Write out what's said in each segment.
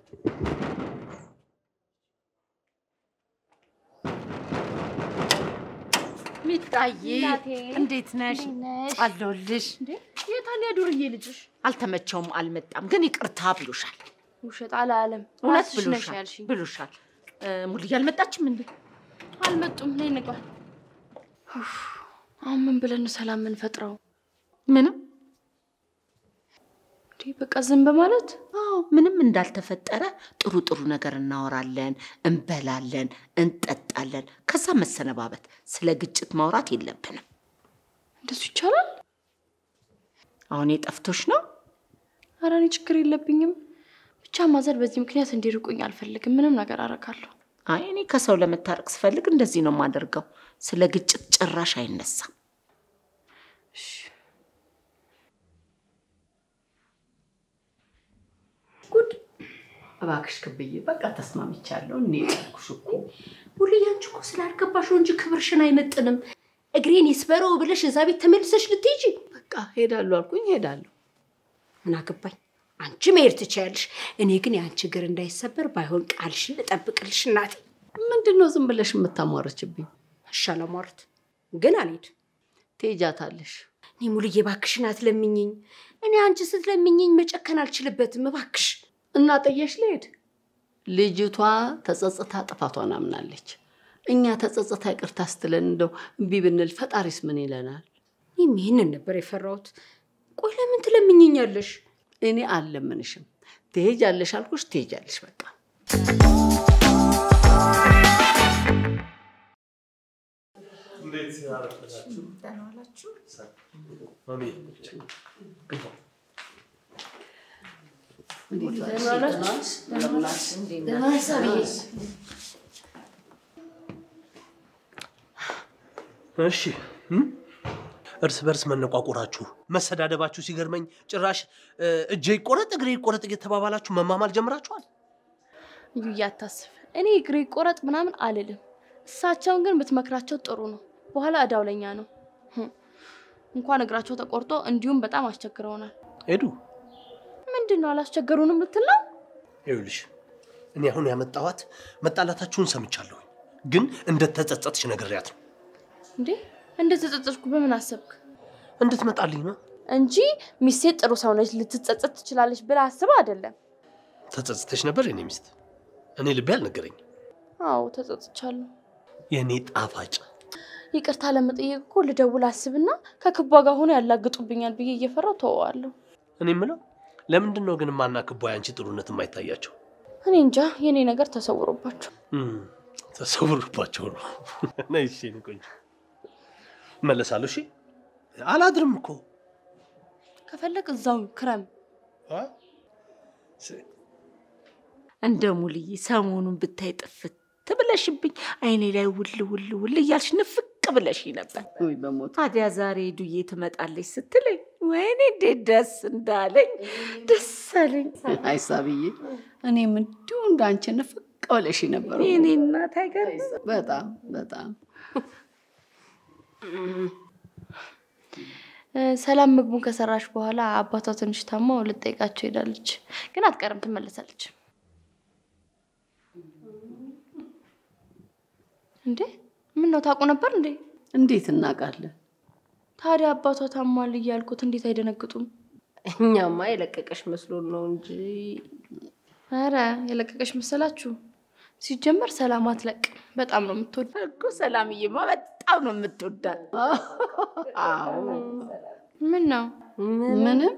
ሚጣዬ እናቴ፣ እንዴት ነሽ? እንዴት ነሽ? አለሁልሽ። የታሊያ ዱርዬ ልጅሽ? አልተመቸውም፣ አልመጣም፣ ግን ይቅርታ ብሎሻል። ውሸት አላለም። እውነት ራስሽ ነሽ ብሎሻል ያልሽኝ። ብሎሻል። እ፣ ሙልዬ አልመጣችም እንዴ? አልመጡም። ነይ እንግባ። ኡፍ፣ አሁን ምን ብለን ነው ሰላም የምንፈጥረው? ምንም እንዴ በቃ ዝም በማለት አዎ፣ ምንም እንዳልተፈጠረ ጥሩ ጥሩ ነገር እናወራለን፣ እንበላለን፣ እንጠጣለን። ከዛ መሰነባበት። ስለ ግጭት ማውራት የለብንም። እንደሱ ይቻላል? አሁን የጠፍቶሽ ነው? ኧረ እኔ ችግር የለብኝም። ብቻ ማዘር በዚህ ምክንያት እንዲርቁኝ አልፈልግም። ምንም ነገር አደርጋለሁ። አይ እኔ ከሰው ለመታረቅ ስፈልግ እንደዚህ ነው የማደርገው። ስለ ግጭት ጭራሽ አይነሳም። ጉድ እባክሽ ክብዬ፣ በቃ ተስማምቻለሁ። እኔ ያልኩሽ እኮ ሙልዬ፣ አንቺ እኮ ስላልገባሽ ነው እንጂ ክብርሽን አይመጥንም። እግሬን ይስበረው ብለሽ እዛ ቤት ተመልሰሽ ልትሄጂ። በቃ ሄዳለሁ አልኩኝ፣ ሄዳለሁ። ምን አገባኝ? አንቺ መሄድ ትችያለሽ። እኔ ግን የአንቺ እግር እንዳይሰበር ባይሆን ቃልሽን ልጠብቅልሽ እናቴ። ምንድን ነው ዝም ብለሽ የምታሟረችብኝ? እሺ አላሟርት፣ ግን አልሄድም። ትሄጃታለሽ። እኔ ሙልዬ እባክሽን አትለምኝኝ። እኔ አንቺ ስትለምኝኝ መጨከን አልችልበትም። እባክሽ እና ጥየሽ ልሄድ። ልጅቷ ተጸጽታ ጥፋቷን አምናለች። እኛ ተጸጽታ ይቅርታ ስትለን እንደው እምቢ ብንል ፈጣሪስ ምን ይለናል? እኔም ይህንን ነበር የፈራሁት። ቆይ ለምን ትለምኝኛለሽ? እኔ አልለምንሽም። ትሄጃለሽ አልኩሽ፣ ትሄጃለሽ በቃ። እንዴት አረፈዳችሁ? ማሚ እሺ እም? እርስ በርስ መነቋቆራችሁ መሰዳደባችሁ ሲገርመኝ ጭራሽ እ፣ እጄ ይቆረጥ እግሬ ይቆረጥ እየተባባላችሁ መማማል ጀምራችኋል። እዩ እያታስብ እኔ እግሬ ቆረጥ ምናምን አልልም። እሳቸውን ግን ብትመክራቸው ጥሩ ነው። በኋላ እዳው ለኛ ነው። ህም፣ እንኳን እግራቸው ተቆርጦ እንዲሁም በጣም አስቸግረውናል። ሄዱ ምንድን ነው አላስቸገሩንም ልትል ነው? ይኸውልሽ እኔ አሁን ያመጣኋት መጣላታችሁን ሰምቻለሁ፣ ግን እንደተጸጸትሽ ነግሬያት ነው እንዴ እንደተጸጸትኩ በምን አሰብክ? እንድትመጣልኝ ነው። እንጂ ሚስቴ ጥሩ ሰው ነች ልትጸጸት ትችላለች ብለህ አስበህ አይደለም። ተጸጽተሽ ነበር የኔ ሚስት? እኔ ልቤ አልነገረኝ። አዎ ተጸጽቻለሁ። የእኔ ጣፋጭ ይቅርታ ለመጠየቅ እኮ ልደውል አስብና ከክቧ ጋር ሆኖ ያላግጡብኛል ብዬ እየፈራው ተወዋለሁ። እኔ የምለው ለምንድን ነው ግን ማና ክቧ ያንቺ ጥሩነት የማይታያቸው? እኔ እንጃ የኔ ነገር ተሰውሮባቸው። እም፣ ተሰውሮባቸው ነው። ነይ እሺ፣ የኔ ቆንጆ እመለሳለሁ። እሺ፣ አላድርም እኮ ከፈለግ እዛው ክረም። እንደ ሙልዬ ሰሞኑን ብታይ ጥፍት ብለሽብኝ አይኔ ላይ ውል ውል ውል እያልሽ ንፍቅ ብለሽ ነበር። ውይ በሞት ታዲያ ዛሬ ዱዬ ትመጣለች ስትለኝ ወይኔ እንዴት ደስ እንዳለኝ ደስ አለኝ። አይሳብዬ፣ እኔም እንዲሁ እንዳንቺ ንፍቅ ብለሽ ነበር። የኔ እናት አይገርም። በጣም በጣም እ፣ ሰላም ምግቡን ከሰራሽ በኋላ አባቷ ትንሽ ታማው ልጠይቃቸው ሄዳለች፣ ግን አትቀርም ትመለሳለች። እንዴ ምን ነው ታውቁ ነበር እንዴ? እንዴት እናውቃለን? ታዲያ አባቷ ታሟል እያልኩት እንዴት አይደነግጡም? እኛማ የለቀቀሽ መስሎን ነው እንጂ ኧረ የለቀቀሽ መሰላችሁ? ሲጀመር ሰላም አትለቅም። በጣም ነው የምትወድ እኮ ሰላምዬማ በጣም ነው የምትወዳት። አዎ ምን ነው ምንም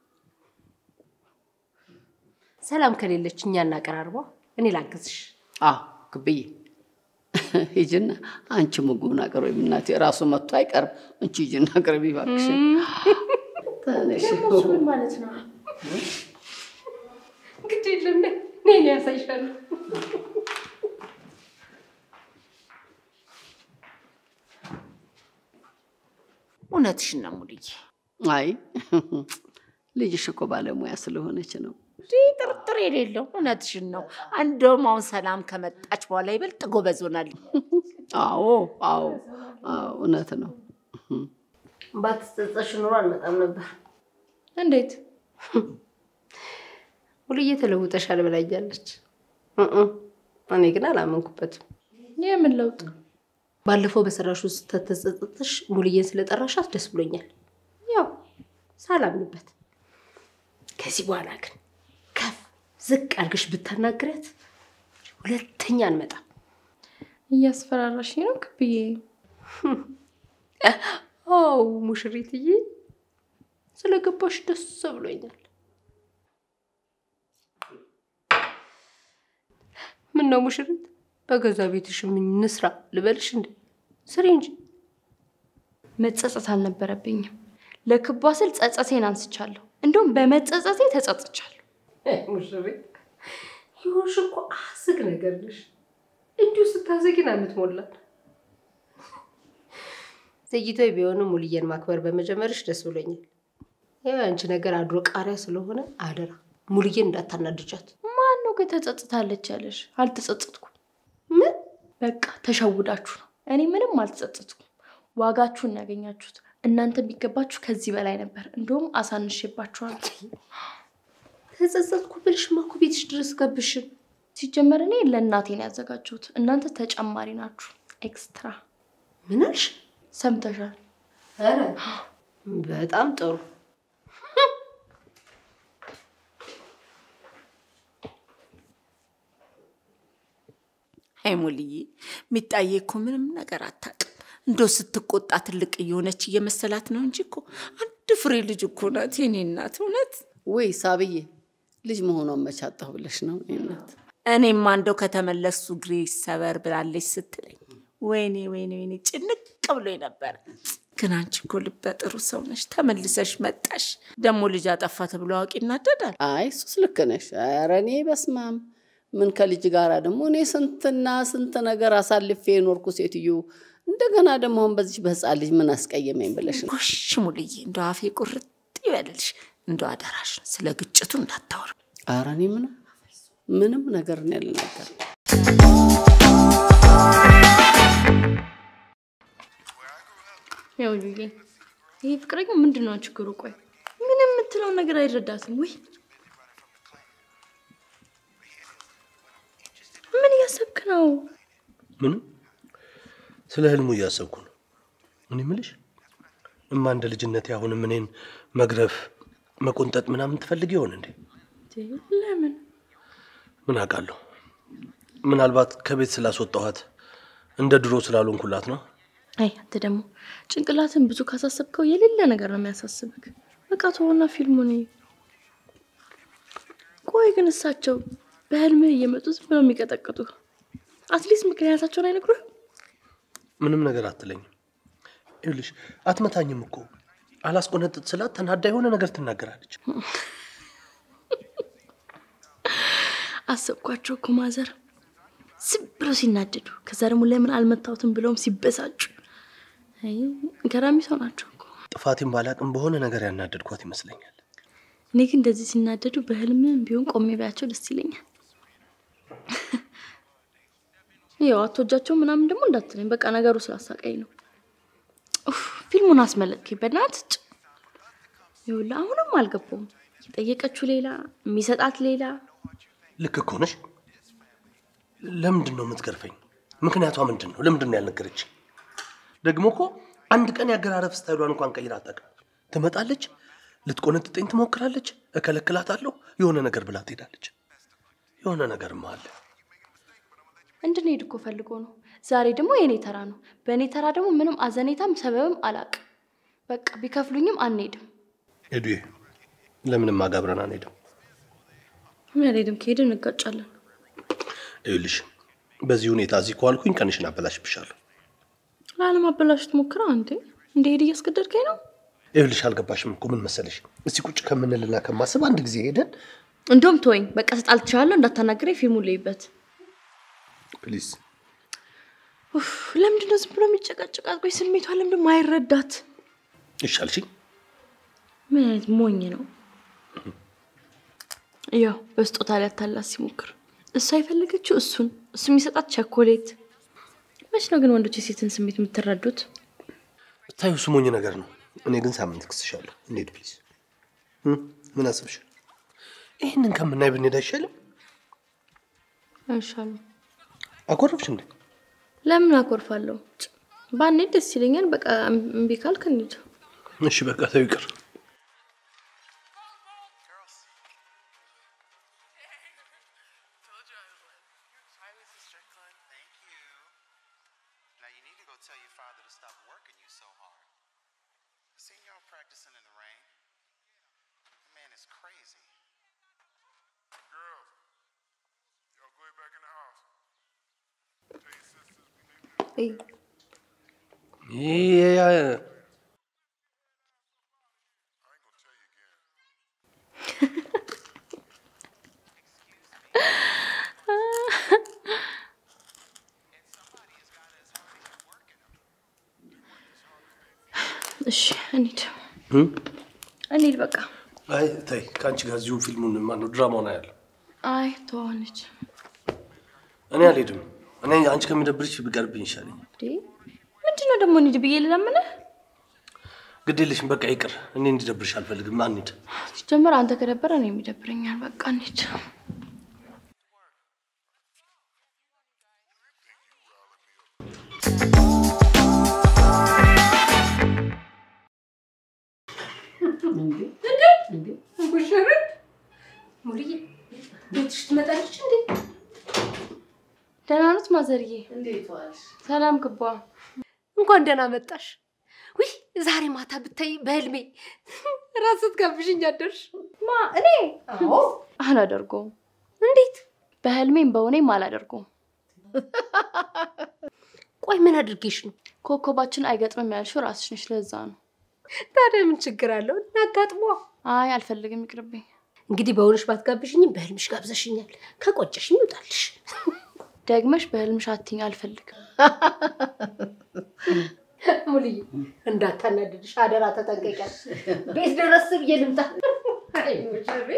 ሰላም ከሌለች እኛ እናቀራርበው። እኔ ላግዝሽ። አዎ ክብዬ ሂጂና አንቺ ምግቡን አቅርቢ። እናቴ ራሱ መጥቶ አይቀርም። አንቺ ሂጂና አቅርቢ እባክሽን። ተነሽ። ማለት ነው? ግድ የለም እኔ ያሳይሻለሁ። እውነትሽን ነው ሙልዬ። አይ ልጅሽ እኮ ባለሙያ ስለሆነች ነው። ይህ ጥርጥር የሌለው እውነትሽን ነው። እንደውም አሁን ሰላም ከመጣች በኋላ ይበልጥ ጎበዝ ሆናለች። አዎ አዎ አዎ እውነት ነው። ባትጸጸሽ ኑሮ አልመጣም ነበር። እንዴት? ሙሉዬ ተለውጠሻል ብላኛለች። እእ፣ እኔ ግን አላመንኩበትም። የምን ለውጥ? ባለፈው በሰራሹ ስህተት ተጸጽተሽ ሙሉዬን ስለጠራሻት ደስ ብሎኛል። ያው ሳላምንበት። ከዚህ በኋላ ግን ከፍ ዝቅ አድርገሽ ብታናግረት ሁለተኛ አንመጣም። እያስፈራራሽ ነው ክብዬ። አው ሙሽሪትዬ፣ ስለገባሽ ደስ ብሎኛል። ምን ነው ሙሽሪት፣ በገዛ ቤትሽ ምን እንስራ ልበልሽ እንዴ? ስሪ እንጂ። መጸጸት አልነበረብኝም። ለክቧ ስል ጸጸቴን አንስቻለሁ። እንዲሁም በመጸጸቴ ተጸጽቻለሁ። ሙሽሪት ይሁንሽ እኮ አስግ ነገር ነሽ። እንዲሁ ስታዘጊን አምትሞላል። ዘግይቶ ቢሆንም ሙልዬን ማክበር በመጀመርሽ ደስ ብሎኛል። ያው አንቺ ነገር አድሮ ቃሪያ ስለሆነ አደራ ሙልዬን እንዳታናድጃት። ማን ነው ግን ተጸጽታለች ያለሽ? አልተጸጸትኩም። ምን በቃ ተሸውዳችሁ ነው። እኔ ምንም አልተጸጸትኩም። ዋጋችሁን ነው ያገኛችሁት። እናንተ የሚገባችሁ ከዚህ በላይ ነበር። እንዲሁም አሳንሼባችኋለሁ። ተጸጸትኩ ብልሽማ እኮ ቤትሽ ድረስ ገብሽን። ሲጀመር እኔ ለእናቴ ነው ያዘጋጀሁት። እናንተ ተጨማሪ ናችሁ፣ ኤክስትራ። ምን አልሽ? ሰምተሻል? ኧረ በጣም ጥሩ። አይ ሙልዬ፣ ሚጣዬ እኮ ምንም ነገር አታውቅም። እንዶ ስትቆጣ ትልቅ እየሆነች እየመሰላት ነው እንጂ እኮ አንድ ፍሬ ልጅ እኮ ናት የኔ እናት። እውነት ወይ ሳብዬ ልጅ መሆኗን መቻጣሁ ብለሽ ነው እኔ እናት። እኔማ እንደው ከተመለሱ እግሬ ሰበር ብላለች ስትለኝ ወይኔ ወይኔ ወይኔ ጭንቅ ብሎ ነበረ። ግን አንቺ እኮ ልበ ጥሩ ሰው ነሽ፣ ተመልሰሽ መጣሽ። ደግሞ ልጅ አጠፋ ተብሎ አዋቂ ይናደዳል። አይ እሱስ ልክ ነሽ። ኧረ እኔ በስማም ምን ከልጅ ጋር ደግሞ እኔ ስንትና ስንት ነገር አሳልፌ የኖርኩ ሴትዮ እንደገና ደግሞ አሁን በዚህ በህፃን ልጅ ምን አስቀየመኝ ብለሽ ነው? ጎሽ ሙልዬ፣ እንደ አፌ ቁርጥ ይበልልሽ። እንደ አደራሽ ስለ ግጭቱ እንዳታወር። ኧረ እኔ ምንም ምንም ነገር ነው ያልናገር ያው ሉዬ፣ ይሄ ፍቅረኛ ምንድን ነው ችግሩ? ቆይ ምን የምትለውን ነገር አይረዳትም ወይ? ምን እያሰብክ ነው? ምንም ስለ ህልሙ እያሰብኩ ነው። እኔ ምልሽ እማ እንደ ልጅነቴ አሁንም እኔን መግረፍ መቆንጠጥ ምናምን ትፈልግ ይሆን እንዴ? ለምን ምን አውቃለሁ። ምናልባት ከቤት ስላስወጣኋት እንደ ድሮ ስላልሆንኩላት ነው። አይ አንተ ደግሞ ጭንቅላትን ብዙ ካሳሰብከው የሌለ ነገር ነው የሚያሳስብክ። በቃ ተወና ፊልሙን እይ። ቆይ ግን እሳቸው በህልምህ እየመጡ ዝም ብለው የሚቀጠቅጡ አትሊስት ምክንያታቸውን አይነግሩህም? ምንም ነገር አትለኝም። ይኸውልሽ አትመታኝም እኮ አላስቆነጥጥ ስላት ተናዳ የሆነ ነገር ትናገራለች። አሰብኳቸው እኮ ማዘር ዝም ብለው ሲናደዱ፣ ከዛ ደግሞ ለምን አልመታሁትም ብለውም ሲበሳጩ። አይ ገራሚ ሰው ናቸው እኮ። ጥፋቴን ባላቅም በሆነ ነገር ያናደድኳት ይመስለኛል። እኔ ግን እንደዚህ ሲናደዱ በህልምም ቢሆን ቆሜ ባያቸው ደስ ይለኛል። ያው አትወጃቸው ምናምን ደግሞ እንዳትለኝ፣ በቃ ነገሩ ስላሳቀኝ ነው። ኡፍ፣ ፊልሙን አስመለጥከኝ በእናትህ ጭ ይኸውልህ፣ አሁንም አልገባውም። የጠየቀችው ሌላ የሚሰጣት ሌላ። ልክ እኮ ነሽ። ለምንድን ነው የምትገርፈኝ? ምክንያቷ ምንድን ነው? ለምንድን ነው ያልነገረች? ደግሞ እኮ አንድ ቀን ያገራረፍ ስታይሏን እንኳን ቀይራ አታውቅም። ትመጣለች፣ ልትቆነጥጠኝ ትሞክራለች፣ እከለክላታለሁ፣ የሆነ ነገር ብላ ትሄዳለች። የሆነ ነገርማ አለ። እንድንሄድ እኮ ፈልጎ ነው። ዛሬ ደግሞ የእኔ ተራ ነው። በእኔ ተራ ደግሞ ምንም አዘኔታም ሰበብም አላቅም። በቃ ቢከፍሉኝም አንሄድም። ሄዱዬ፣ ለምንም አጋብረን አንሄድም። ምን አልሄድም። ከሄድን እንጋጫለን። ይኸውልሽ በዚህ ሁኔታ እዚህ ከዋልኩኝ ቀንሽን አበላሽብሻለሁ። ላለማበላሸት ሞክራ እንዴ እንደሄድ እያስገደድከኝ ነው። ይኸውልሽ አልገባሽም እኮ ምን መሰለሽ፣ እስቲ ቁጭ ከምንልና ከማስብ አንድ ጊዜ ሄደን እንዲሁም ተወኝ፣ በቃ ተጣልቻለሁ፣ እንዳታናግረኝ፣ ፊልሙን ልይበት። ፕሊዝ። ኡፍ፣ ለምንድን ነው ዝም ብሎ የሚጨቃጨቃት? ቆይ ስሜቷ ለምንድን ነው አይረዳት? ይሻልሽኝ። ምን አይነት ሞኝ ነው? ያው በስጦታ ሊያታላት ሲሞክር እሷ የፈለገችው እሱን እሱ የሚሰጣት ቸኮሌት። መች ነው ግን ወንዶች የሴትን ስሜት የምትረዱት? ታዩ ስሞኝ ነገር ነው። እኔ ግን ሳምንት ክስሻለሁ። እንሂድ ፕሊዝ። ምን አስብሽ? ይህንን ከምናይ ብንሄድ አይሻልም? አይሻልም? አኮረፍሽ እንዴ? ለምን አኮርፋለሁ? ጭ፣ ባንሄድ ደስ ይለኛል። በቃ እምቢ ካልክ እንሂድ። እሺ በቃ ተው ይቅር። Thank you. Now you need to go tell your father to stop working you so hard. See y'all practicing in the rain. That man is crazy. Girls, y'all go back in the house. Tell your sisters we need to ይህ I ain't gonna tell you again. እሺ እንሂድ፣ እንሂድ በቃ። አይ ተይ፣ ከአንቺ ጋር እዚሁ ፊልሙን ማነው ድራማውን አያለሁ። አይ ተወው፣ እንሂድ። እኔ አልሄድም። እኔ አንቺ ከሚደብርሽ ብቀርብኝ ይሻለኛል። እንዴ ምንድን ነው ደግሞ እንሂድ ብዬ ልለምንህ? ግድ የለሽም፣ በቃ ይቅር። እኔ እንዲደብርሽ አልፈልግም። አንሂድ። ሲጀምር አንተ ከደበረ እኔ የሚደብረኛል። በቃ እንሂድ። ሙሽርን ሙሉዬ ቤትሽ ትመጣለች እንዴ? ደህና ኖት ማዘርዬ? እንዴት ዋልሽ? ሰላም ክቧ። እንኳን ደህና መጣሽ። ውይ ዛሬ ማታ ብታይ በህልሜ ራስ ስትጋብዥኝ አደርሽ። ማ እኔ አዎ አላደርገውም። እንዴት? በህልሜም በእውኔም አላደርገውም። ቆይ ምን አድርጌሽ ነው? ኮከባችን አይገጥምም ያልሽው ራስሽ ነሽ። ለዛ ነው። ታዲያ ምን ችግር አለው? እናጋጥሟ። አይ አልፈልግም፣ ይቅርብኝ። እንግዲህ በእውነሽ ባትጋብዥኝም በህልምሽ ጋብዘሽኛል። ከቆጨሽኝ ይውጣልሽ። ደግመሽ በህልምሽ አትይኝ፣ አልፈልግም። ሙሉዬ እንዳታናድድሽ አደራ፣ ተጠንቀቂያት። ቤት ድረስ ብዬ ልምጣ። አይ ሙሽሬ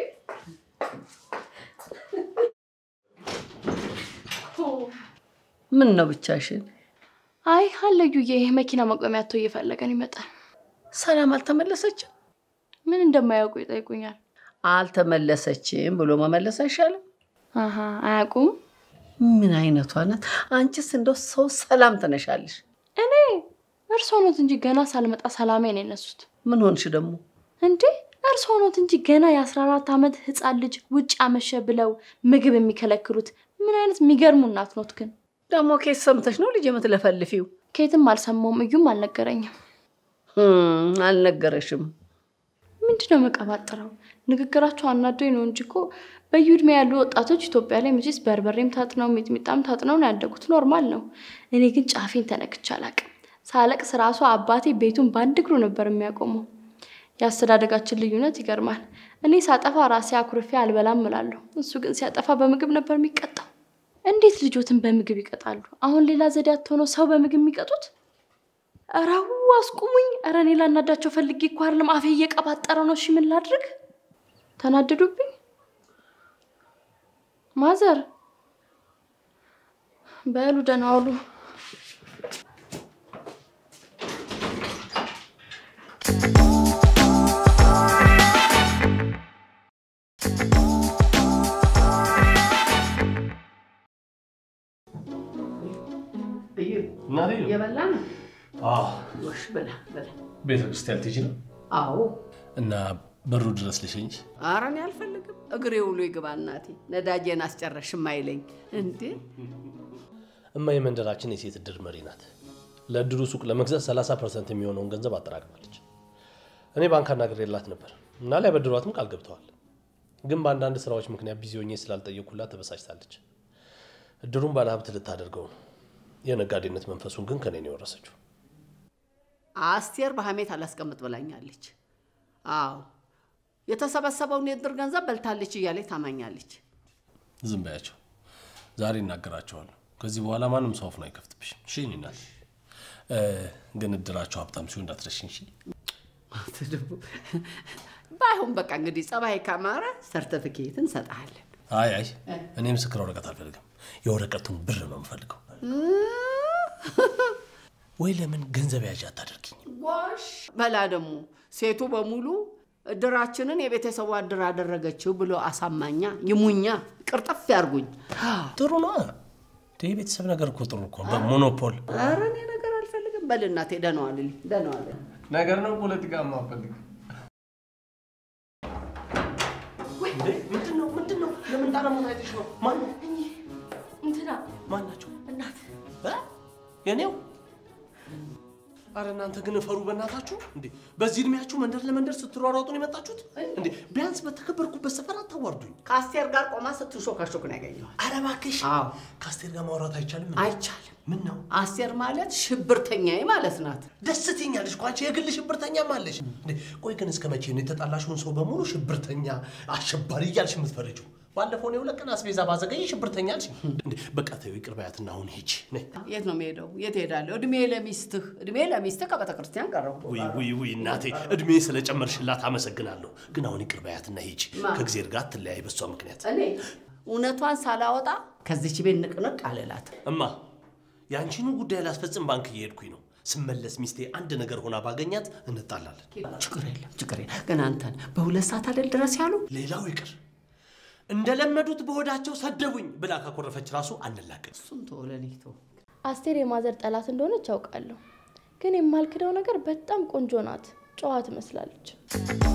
ምን ነው ብቻሽን? አይ አለዩዬ መኪና መቆሚያ አቶ እየፈለገን ይመጣል። ሰላም አልተመለሰችም? ምን እንደማያውቁ ይጠይቁኛል። አልተመለሰችም ብሎ መመለስ አይሻልም? አሀ አያውቁም። ምን አይነቷ ናት? አንቺስ እንደው ሰው ሰላም ትነሻለሽ። እኔ እርስዎ ኖት እንጂ ገና ሳልመጣ ሰላሜ ነው የነሱት። ምን ሆንሽ ደግሞ? እንዴ እርስዎ ኖት እንጂ ገና የአስራ አራት ዓመት ህፃን ልጅ ውጭ አመሸ ብለው ምግብ የሚከለክሉት። ምን አይነት የሚገርሙ እናት ኖት ግን። ደግሞ ኬስ ሰምተሽ ነው ልጅ የምትለፈልፊው? ከየትም አልሰማውም፣ እዩም አልነገረኝም። ህም፣ አልነገረሽም። ምንድን ነው መቀባጥረው? ንግግራቸው አናዶኝ ነው እንጂ እኮ በዩ ዕድሜ ያሉ ወጣቶች ኢትዮጵያ ላይ መቼስ በርበሬም ታጥነው ሚጥሚጣም ታጥነው ነው ያደጉት። ኖርማል ነው። እኔ ግን ጫፌን ተነክቼ አላቅም። ሳለቅስ ራሱ አባቴ ቤቱን በአንድ እግሩ ነበር የሚያቆመው። የአስተዳደጋችን ልዩነት ይገርማል። እኔ ሳጠፋ ራሴ አኩርፌ አልበላም እላለሁ። እሱ ግን ሲያጠፋ በምግብ ነበር የሚቀጣው። እንዴት ልጆትን በምግብ ይቀጣሉ? አሁን ሌላ ዘዴ አትሆነው ሰው በምግብ የሚቀጡት? እራው አስቁሙኝ። ኧረ እኔ ላናዳቸው ፈልጌ እኮ አይደለም፣ አፌ እየቀባጠረ ነው። እሺ ምን ላድርግ? ተናደዱብኝ። ማዘር በሉ ደህና ዋሉ። እናቴ የበላ ነው አዎ፣ ጎሽ፣ ብላ ብላ። ቤተ ክርስቲያን ትሄጂ ነው አዎ። እና በሩ ድረስ ልሸኝሽ? ኧረ እኔ አልፈልግም። እግሬ ውሎ ይግባ እናቴ። ነዳጄን አስጨረሽም አይለኝ እንዴ። እማ የመንደራችን የሴት እድር መሪ ናት። ለእድሩ ሱቅ ለመግዛት 30 ፐርሰንት የሚሆነውን ገንዘብ አጠራቅማለች። እኔ ባንክ አናግሬላት ነበር እና ሊያበድሯትም ቃል ገብተዋል። ግን በአንዳንድ ስራዎች ምክንያት ቢዚ ሆኜ ስላልጠየኩላት ተበሳጭታለች። እድሩን ባለሀብት ልታደርገው ነው። የነጋዴነት መንፈሱን ግን ከኔ ነው የወረሰችው። አስቴር በሐሜት አላስቀምጥ ብላኛለች። አዎ የተሰበሰበውን የእድር ገንዘብ በልታለች እያለች ታማኛለች። ዝም በያቸው። ዛሬ እናገራቸዋለሁ። ከዚህ በኋላ ማንም ሰው አፉን አይከፍትብሽም። እሺ የእኔ እናት። እ፣ ግን እድራቸው ሀብታም ሲሆን እንዳትረሽኝ። እሺ? ባይሆን በቃ እንግዲህ ጸባይ ካማረ ሰርተፊኬት እንሰጥሃለን። አይ አይ፣ እኔ ምስክር ወረቀት አልፈልግም። የወረቀቱን ብር ነው የምፈልገው። ወይ ለምን ገንዘብ ያዥ አታደርጊኝ? ጎሽ በላ ደግሞ ሴቱ በሙሉ እድራችንን የቤተሰቡ እድር አደረገችው ብሎ አሳማኛ ይሙኛ ቅርጥፍ ያርጉኝ። ጥሩ ነው። የቤተሰብ ነገር እኮ ጥሩ እኮ በሞኖፖል ኧረ እኔ ነገር አልፈልግም። በል እናቴ ደህና ዋልልኝ፣ ደህና ዋልልኝ። ነገር ነው ፖለቲካ ማፈልግ ምንድን ነው ምንድን ነው? ለምን ጣረሞት አይተሽ ነው? ማን ነው? እንትና ማን ናቸው? እናት እ? የኔው አረ እናንተ ግን እፈሩ በእናታችሁ እንዴ! በዚህ እድሜያችሁ መንደር ለመንደር ስትሯሯጡ ነው የመጣችሁት እንዴ? ቢያንስ በተከበርኩበት ሰፈር አታዋርዱኝ። ከአስቴር ጋር ቆማ ስትሾካሾክ ነው ያገኘኋት። አረ እባክሽ አዎ ከአስቴር ጋር ማውራት አይቻልም? አይቻልም። ምን ነው አስቴር ማለት ሽብርተኛዬ ማለት ናት። ደስ ትኛለሽ እኮ አንቺ የግል ሽብርተኛም አለሽ እንዴ! ቆይ ግን እስከ መቼ ነው የተጣላሽውን ሰው በሙሉ ሽብርተኛ፣ አሸባሪ እያልሽ የምትፈርጂው? ባለፈው ነው የሁለት ቀን አስቤዛ ባዘገየ ሽብርተኛ አልሽ እንዴ! በቃ ተይው ይቅር በያትና አሁን ሂጂ ነይ። የት ነው የምሄደው? የት ሄዳለሁ? እድሜ ለሚስትህ እድሜ ለሚስትህ ከቤተ ክርስቲያን ቀረብኩ። ውይ ውይ ውይ እናቴ እድሜ ስለጨመርሽላት አመሰግናለሁ። ግን አሁን ይቅር በያትና ሂጂ። ማ? ከእግዜር ጋር አትለያይ በሷ ምክንያት። እኔ እውነቷን ሳላወጣ ከዚች ቤት ንቅንቅ አልላት። እማ የአንቺኑ ጉዳይ ላስፈጽም ባንክ እየሄድኩኝ ነው። ስመለስ ሚስቴ አንድ ነገር ሆና ባገኛት እንጣላለን። ችግር የለም ችግር የለም። ግን አንተን በሁለት ሰዓት አይደል ድረስ ያሉ ሌላው ይቅር እንደለመዱት በሆዳቸው ሰደቡኝ ብላ ካኮረፈች ራሱ አንላቀቅ። እሱን ተወው፣ ለእኔ ተወው። አስቴር የማዘር ጠላት እንደሆነች ያውቃለሁ። ግን የማልክደው ነገር በጣም ቆንጆ ናት፣ ጨዋ ትመስላለች።